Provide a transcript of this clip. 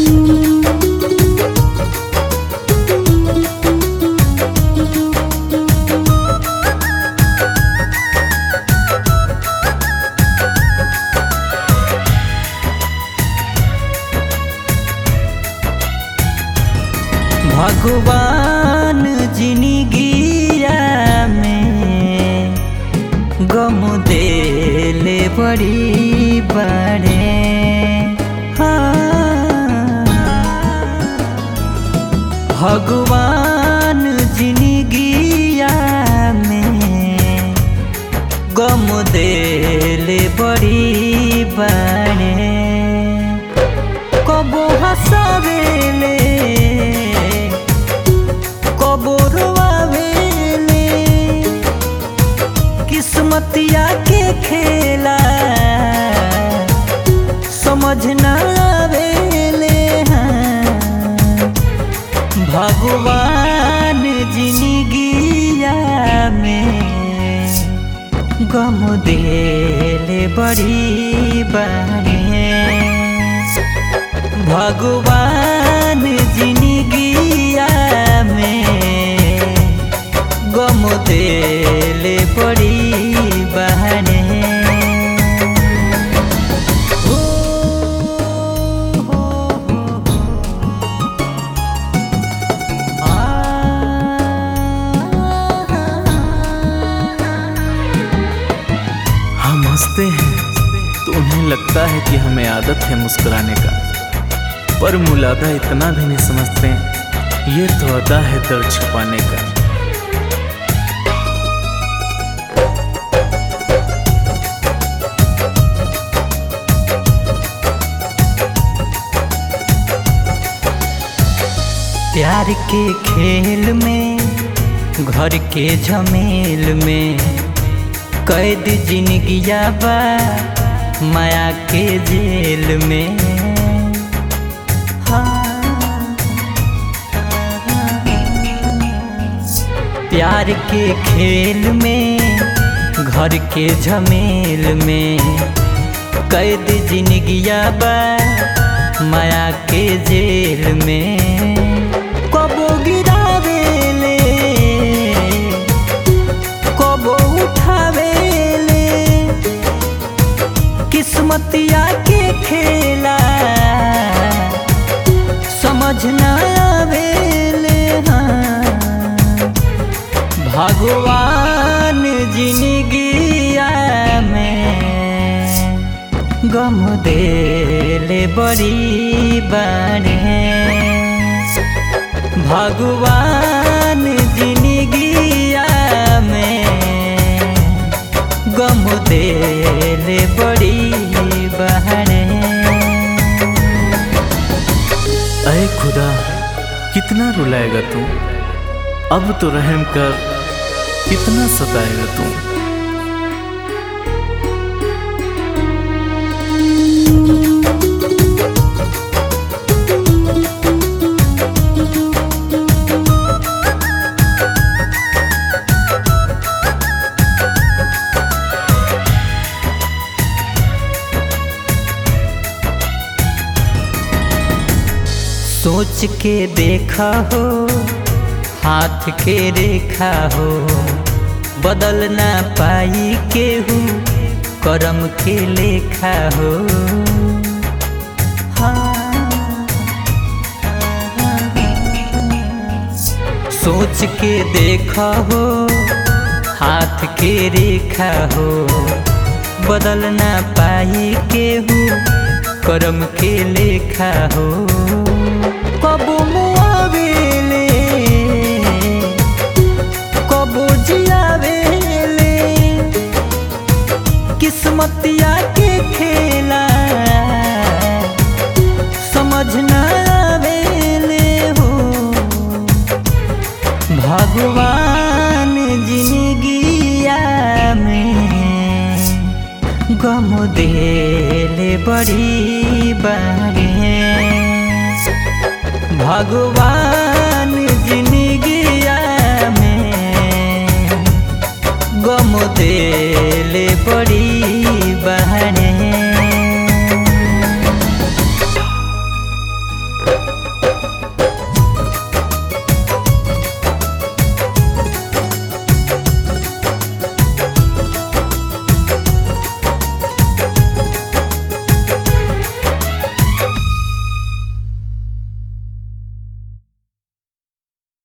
भगवान जिंदगिया में गम देले बड़ी बड़े हाँ। भगवान जिंदगिया में गम देले बड़ी बड़े कबो हंसावेले कबो रोआवेले किस्मतिया के खेला समझ ना आवेले हाँ। भगवान जिंदगिया में गम देले बड़ी बारे भगवान जिंदगिया में गम देले बड़ी बहने हो, हो, हो, हम हंसते हैं तो उन्हें लगता है कि हमें आदत है मुस्कुराने का पर मुलादा इतना भी नहीं समझते ये तो अदा है दर्द छुपाने का प्यार के खेल में घर के झमेल में कैद जिंदगिया बा माया के जेल में हाँ। प्यार के खेल में घर के झमेल में कैद जिंदगिया बा माया के जेल में कबो गिरावेले कबो उठावेले किस्मतिया के खेला समझ ना आवेले हाँ। भगवान जिंदगिया में गम देले बड़ी बारे भगवान जिंदगिया में गम देले बड़ी बहने अरे खुदा कितना रुलाएगा तू अब तो रहम कर कितना सताएगा तू सोच के देखा हो हाथ के रेखा हो बदल ना पाई केहू करम के लेखा हो हाँ। सोच के देखा हो हाथ के रेखा हो बदल ना पाई केहू करम के लेखा हो कबो मुआवेले कबो जियावेले किस्मतिया के खेला समझ ना आवेले हो भगवान जिंदगिया में गम देले बड़ी बारे भगवान जिंदगिया में गम देले बड़ी